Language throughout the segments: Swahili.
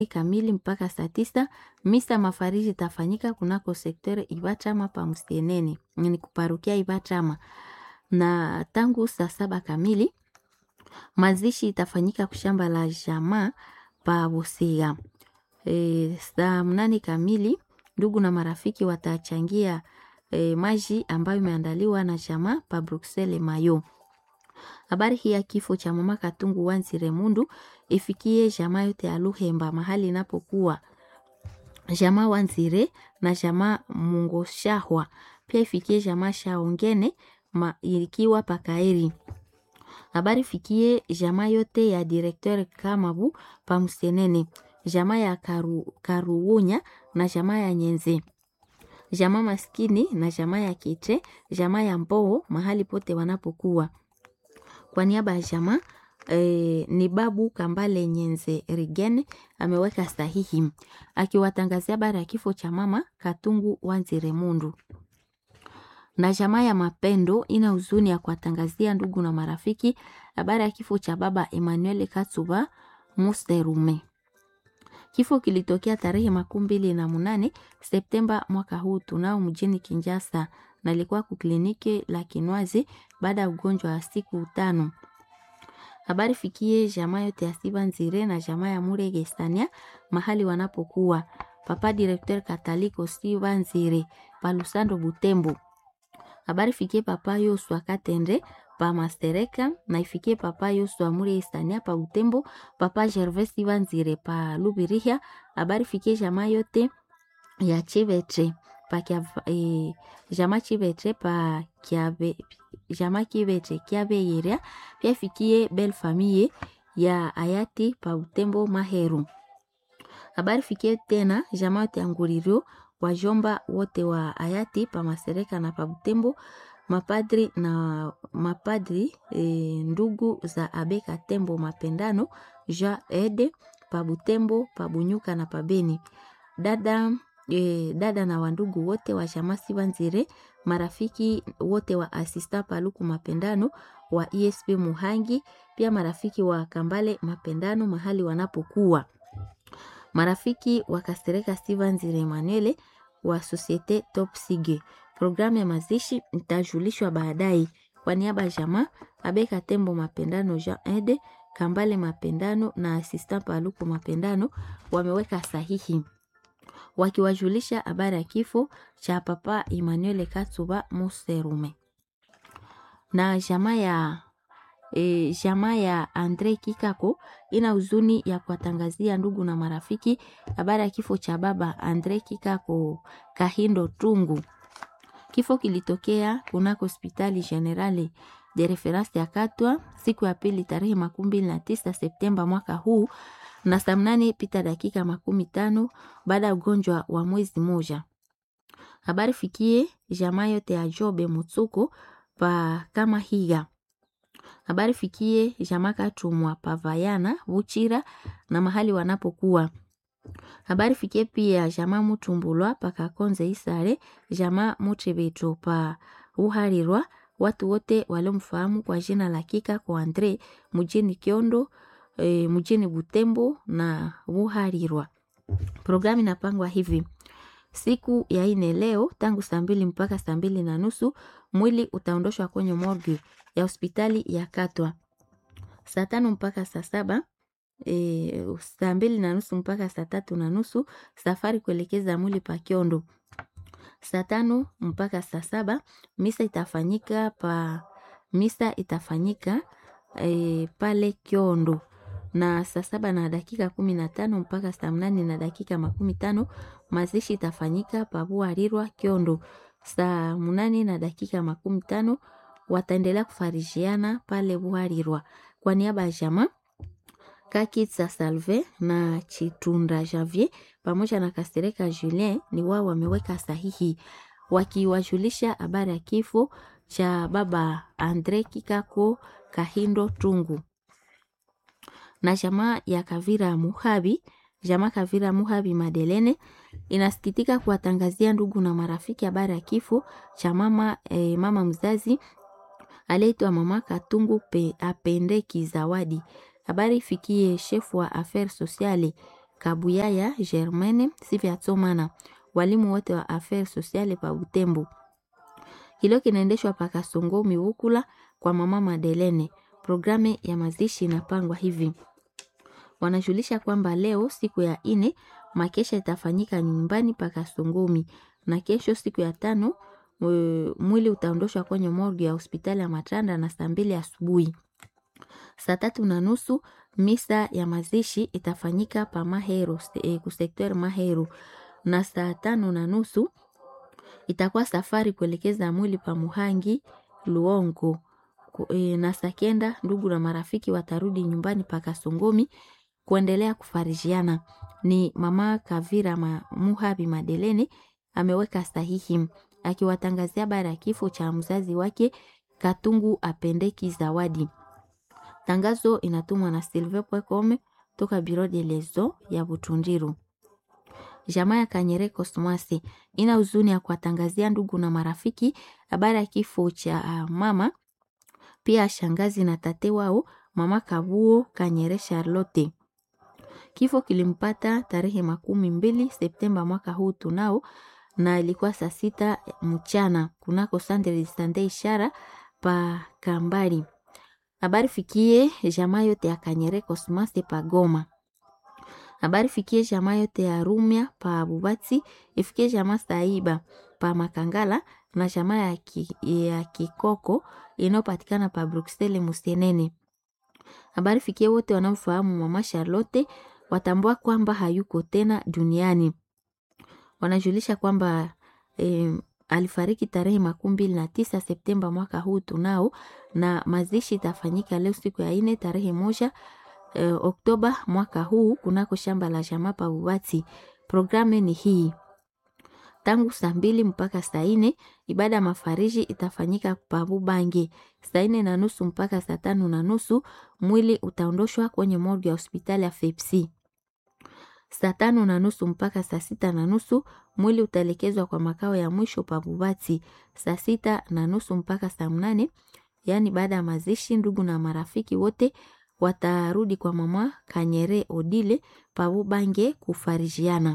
kamili mpaka saa tisa. Misa mafariji itafanyika kunako sekter Ibachama pa Msienene, ni kuparukia Ibachama, na tangu saa saba kamili mazishi itafanyika kushamba la jamaa pa Busia. E, saa mnane kamili ndugu na marafiki watachangia e, maji ambayo imeandaliwa na jamaa pa Bruxelles Mayo. Habari hii ya kifo cha mama Katungu Wanzire Mundu ifikie jamaa yote ya Luhemba mahali inapokuwa jamaa Wanzire na jamaa Mungoshahwa, pia ifikie jamaa Shaongene ma, ikiwa pakaeri. Habari fikie jamaa yote ya directeur Kamabu pa Msenene, jamaa ya Karu, Karuunya na jamaa ya Nyenze, jamaa maskini na jamaa ya Kiche, jamaa ya Mboo mahali pote wanapokuwa kwa niaba ya jamaa e, ni babu Kambale Nyenze Rigen ameweka sahihi akiwatangazia habari ya kifo cha mama Katungu Wanzire Mundu. Na jamaa ya Mapendo ina huzuni ya kuwatangazia ndugu na marafiki habari ya kifo cha baba Emmanuel Katsuba Musterume. Kifo kilitokea tarehe makumi mbili na munane Septemba mwaka huu tunao mjini Kinjasa na ilikuwa kukliniki la Kinwazi baada ya ugonjwa wa siku tano. Habari fikie jamaa yote ya Siba Nzire na jamaa ya Murege Stania mahali wanapokuwa. Papa Directeur Kataliko Siba Nzire pa Lusando Butembo. Habari fikie papa Yoswa Katende pa Mastereka na ifikie papa Yoswa Murege Stania pa Butembo, papa Gervais Siba Nzire pa Lubirihia. Habari fikie jamaa yote ya Chibetre pa kia, e, jamaa Chibetre pa Kiabe jamaa Kibetre Kiabeyeria pia fikie belle famille ya hayati pa Butembo Maheru. Habari fikie tena jamaa yote ya Nguririo wajomba wote wa hayati pa Masereka na pa Butembo mapadri na mapadri e, ndugu za Abeka Tembo Mapendano Jean Ede pa Butembo pa Bunyuka na pa Beni dada E, dada na wandugu wote wa jamaa Sibanzire, marafiki wote wa asista Paluku Mapendano wa ESP Muhangi, pia marafiki wa Kambale Mapendano mahali wanapokuwa, marafiki wa Kastereka Sibanzire Emanuele wa Societe Top Sige. Programu ya mazishi itajulishwa baadaye. Kwa niaba ya jamaa Abeka Tembo Mapendano, Jean Ede Kambale Mapendano na asista Paluku Mapendano wameweka sahihi wakiwajulisha habari ya kifo cha papa Emmanuel Katsuba Muserume na jamaa ya e, jamaa ya Andre Kikako ina huzuni ya kuwatangazia ndugu na marafiki habari ya kifo cha baba Andre Kikako Kahindo Tungu. Kifo kilitokea kunako hospitali generali de reference ya Katwa siku ya pili tarehe makumi mbili na tisa Septemba mwaka huu na saa mnane pita dakika makumi tano baada ya ugonjwa wa mwezi moja. Habari fikie jamaa yote ya Jobe Mutsuko pa kama higa. Habari fikie jamaa Katumwa pa Vayana Buchira na mahali wanapokuwa. Habari fikie pia jamaa Mutumbulwa pa Kakonze Isare, jamaa Mutebeto pa Uharirwa, watu wote waliomfahamu kwa jina la Kika kwa Andre mjini Kiondo E, mjini Butembo na Buharirwa. Programu inapangwa hivi: siku ya ine leo tangu saa mbili mpaka saa mbili na nusu mwili utaondoshwa kwenye morgue ya hospitali ya Katwa. Saa tano mpaka saa saba e, saa mbili na nusu mpaka saa tatu na nusu safari kuelekeza mwili pa Kiondo. Saa tano mpaka saa saba misa itafanyika pa misa itafanyika e, pale Kiondo na saa saba na dakika kumi na tano mpaka saa mnane na dakika makumi tano mazishi itafanyika pabuarirwa Kiondo. Saa mnane na dakika makumi tano wataendelea kufarijiana pale Buharirwa. Kwa niaba ya jamaa Kakitsa Salve na Chitunda Javier pamoja na Kasereka Julien ni wao wameweka sahihi wakiwajulisha habari ya kifo cha baba Andre Kikako Kahindo Tungu na jamaa ya Kavira Muhabi, jamaa Kavira Muhabi Madelene inasikitika kuwatangazia ndugu na marafiki habari ya kifo cha mama, eh, mama mzazi aliyeitwa mama Katungu pe, Apendeki Zawadi. Habari ifikie shefu wa affaires sociale Kabuyaya Germaine Sivyatsomana, walimu wote wa affaires sociale pa Butembo. Kilio kinaendeshwa pa Kasongo Miwukula kwa mama Madelene. Programu ya mazishi inapangwa hivi: wanajulisha kwamba leo siku ya ine makesha itafanyika nyumbani pa Kasongomi, na kesho siku ya tano mwili utaondoshwa kwenye morgue ya hospitali ya Matanda na saa mbili asubuhi. Saa tatu na nusu misa ya mazishi itafanyika pa Mahero e, kusekter Mahero, na saa tano na nusu itakuwa safari kuelekeza mwili pa Muhangi Luongo e, na saa kenda ndugu na marafiki watarudi nyumbani pa Kasongomi kuendelea kufarijiana. Ni mama Kavira ma, Muhabi Madelene ameweka sahihi akiwatangazia baada ya kifo cha mzazi wake Katungu Apendeki Zawadi. Tangazo inatumwa na Silve Pwekome toka Biro de Lezo ya Butundiru. Jamaa ya Kanyere Kosmasi ina huzuni ya kuwatangazia ndugu na marafiki habari ya kifo cha uh, mama pia shangazi na tate wao mama Kabuo Kanyere Charlotte. Kifo kilimpata tarehe makumi mbili Septemba mwaka huu tunao, na ilikuwa saa sita mchana kunako Centre de Sante ishara pa Kambari. Habari fikie jamaa yote ya Kanyere Cosmas pa Goma. Habari fikie jamaa yote ya Rumia pa Bubati, ifikie jamaa Saiba pa Makangala na jamaa ya, ki, ya Kikoko inayopatikana pa Bruxelles Musienene. Habari fikie wote wanaofahamu mama Charlotte watambua kwamba hayuko tena duniani. Wanajulisha kwamba eh, alifariki tarehe makumi mbili na tisa Septemba mwaka huu tunao, na mazishi itafanyika leo siku ya ine tarehe moja eh, Oktoba mwaka huu kunako shamba la jamaa pa Bubati. Programu ni hii tangu saa mbili mpaka saa ine ibada ya mafariji itafanyika pabu Bange. Saa ine na nusu mpaka saa tano na nusu mwili utaondoshwa kwenye morgue ya hospitali ya Fepsi. Saa tano na nusu mpaka saa sita na nusu mwili utaelekezwa kwa makao ya mwisho pa Bubati. Saa sita na nusu mpaka saa mnane yaani baada ya mazishi, ndugu na marafiki wote watarudi kwa mama Kanyere Odile pabu Bange kufarijiana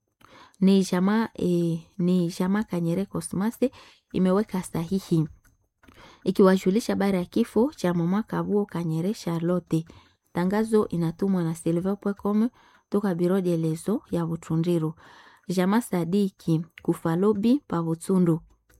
ni jamaa e, ni jamaa Kanyere Cosmase imeweka sahihi ikiwajulisha habari ya kifo cha mama Kabuo Kanyere Charlotte. Tangazo inatumwa na silver.com toka biro de lezo ya Butundiru. Jamaa Sadiki Kufalobi pa Butundu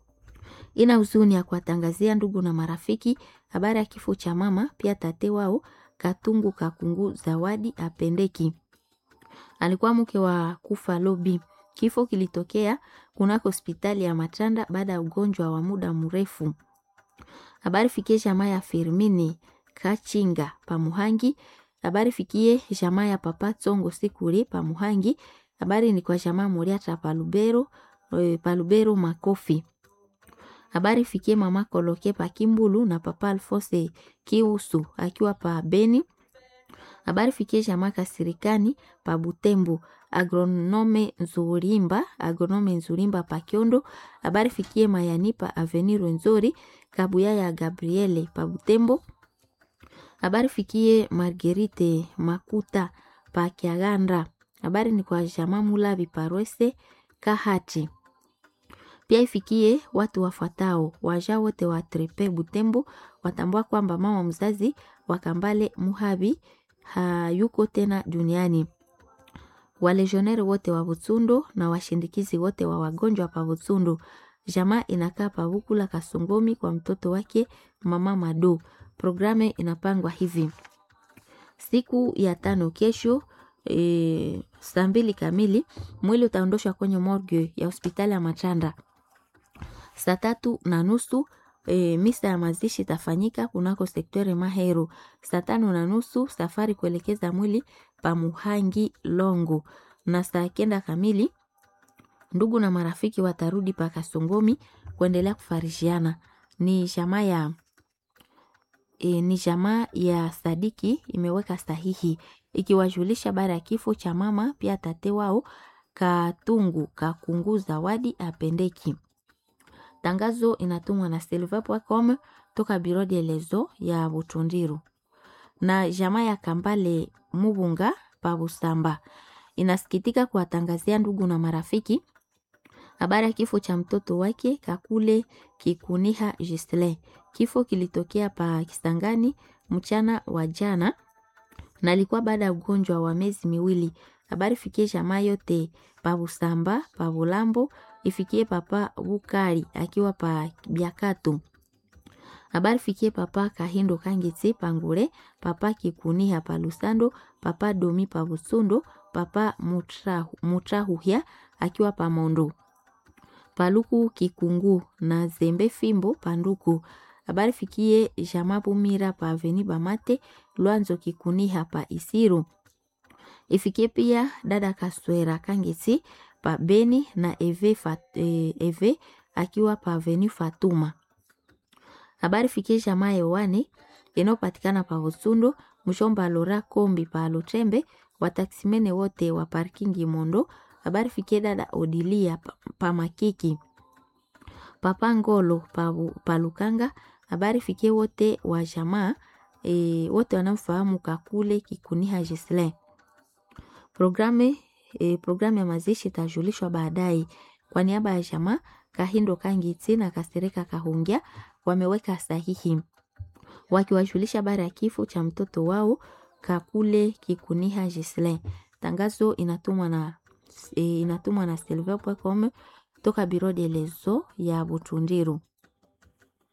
ina huzuni ya kuwatangazia ndugu na marafiki habari ya kifo cha mama pia tate wao Katungu Kakungu Zawadi Apendeki, alikuwa mke wa Kufalobi. Kifo kilitokea kunako hospitali ya Matanda baada ya ugonjwa wa muda mrefu. Habari fikie jamaa ya Firmini Kachinga Pamuhangi. Habari fikie jamaa ya Papa Tsongo Sikuri Pamuhangi. Habari ni kwa jamaa Moriata Palubero, Palubero Makofi. Habari fikie mama Koloke pa Kimbulu na Papa Alfose Kiusu akiwa pa Beni. Habari fikie jamaa Kasirikani pa Butembo agronome Nzurimba, agronome Nzurimba pa Kiondo. Habari fikie Mayani pa Avenir Nzori Kabuya ya Gabriele pa Butembo. Habari fikie Marguerite Makuta pa Kiaganda. Habari ni kwa jamaa Mulabi Parwese Kahati. Pia ifikie watu wafuatao waja wote wa Trepe Butembo watambua kwamba mama mzazi wa Kambale Muhabi hayuko tena duniani. Walejoneri wote wa Butsundo na washindikizi wote wa wagonjwa pa Butsundo. Jamaa inakaa pa Bukula Kasongomi kwa mtoto wake mama Mado. Programu inapangwa hivi: siku ya tano kesho e, saa mbili kamili mwili utaondoshwa kwenye morgue ya hospitali ya Matanda. Saa tatu na nusu e, misa ya mazishi itafanyika kunako sektori Mahero. Saa tano na nusu safari kuelekeza mwili pa Muhangi Longo, na saa kenda kamili ndugu na marafiki watarudi pa Kasongomi kuendelea kufarishiana. Ni jamaa ya e, ni jamaa ya Sadiki imeweka sahihi ikiwajulisha baada ya kifo cha mama pia tate wao Katungu Kakungu Zawadi Apendeki. Tangazo inatumwa na silver.com toka biro de lezo ya Butundiru na jamaa ya Kambale Mubunga pa Busamba inasikitika kuwatangazia ndugu na marafiki habari ya kifo cha mtoto wake Kakule Kikuniha Gisle. Kifo kilitokea pa Kisangani mchana wa jana na alikuwa baada ya ugonjwa wa miezi miwili. Habari fikie jamaa yote pa Busamba, pa Bulambo, ifikie papa Bukari akiwa pa Biakatu. Habari fikie papa Kahindo Kangetse Pangure, papa Kikuniha pa Lusando, papa Domi pa Busundo, papa Mutrahu, Mutrahuhia akiwa pa Mondo. Paluku Kikungu na Zembe Fimbo Panduku. Habari fikie Jama Bumira pa Aveni Bamate, Lwanzo Kikuniha pa Isiru. Ifikie pia dada Kaswera Kangesi pa Beni na Eve, Fat, eh, Eve akiwa pa Aveni Fatuma. Habari fikie Jama Yowane inayopatikana pa Usundo, Mshomba Lora Kombi pa Lutembe, wataksimene wote wa parkingi Mondo. Habari fikie dada Odilia pa, pa Makiki papa Ngolo pa, pa Lukanga. Habari fikie wote wa jamaa e, wote wanamfahamu Kakule Kikuniha Gisle. Programu e, programu ya mazishi itajulishwa baadaye. Kwa niaba ya jamaa Kahindo Kangiti na Kasereka Kahungia wameweka sahihi wakiwajulisha habari ya kifo cha mtoto wao Kakule Kikuniha Gisle. Tangazo inatumwa na e, inatumwa na silver.com toka biro de lezo ya Butundiru.